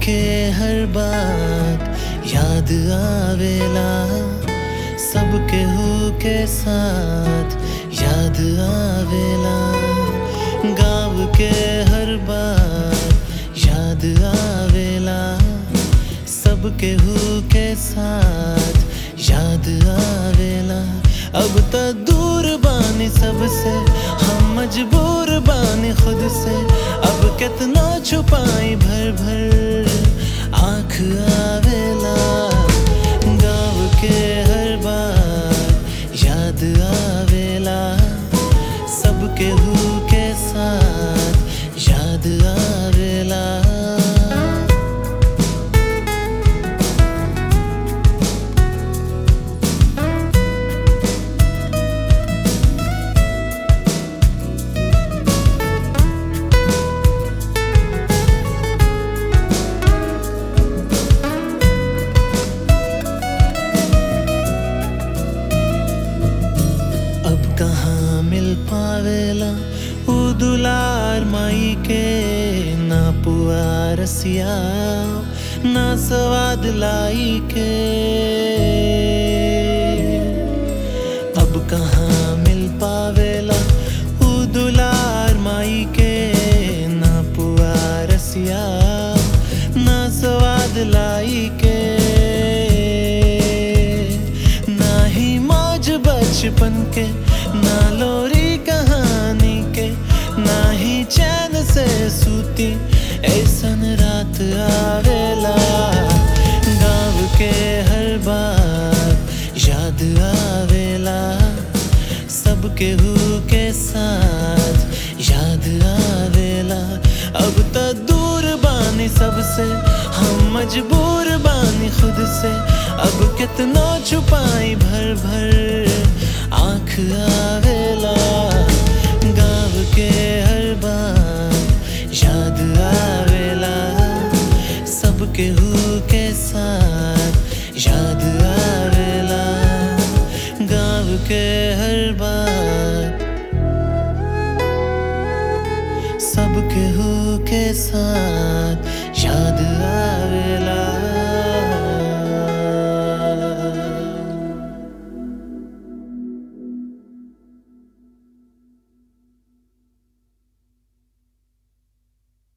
के हर बात याद आवेला सब केहू के साथ याद आवेला गाँव के हर बात याद आवेला सब केहू के साथ याद आवेला अब त दूर बानी सबसे हम मजबूर बानी खुद से अब कितना छुपाई भर भर आँख आवेला गाँव के हर बार याद आवेला सब केहू के साथ याद आवेला अब कहाँ मिल पावेला उ दुलार माई के ना पुआ रसिया ना स्वाद लाई के अब कहाँ मिल पावेला उ दुलार माई के ना पुआ रसिया ना स्वाद लाई के ना ही मौज बचपन के ना लोरी कहानी के ना ही चैन से सूती ऐसन रात आवेला गाँव के हर बात याद आवेला सब केहू के साथ याद आवेला अब त दूर बानी सबसे हम मजबूर बानी खुद से अब कितना छुपाई भर भर आँख आवेला गाँव के हर बात याद आवेला सब केहू के साथ याद आवेला गाँव के हर बात सब केहू के साथ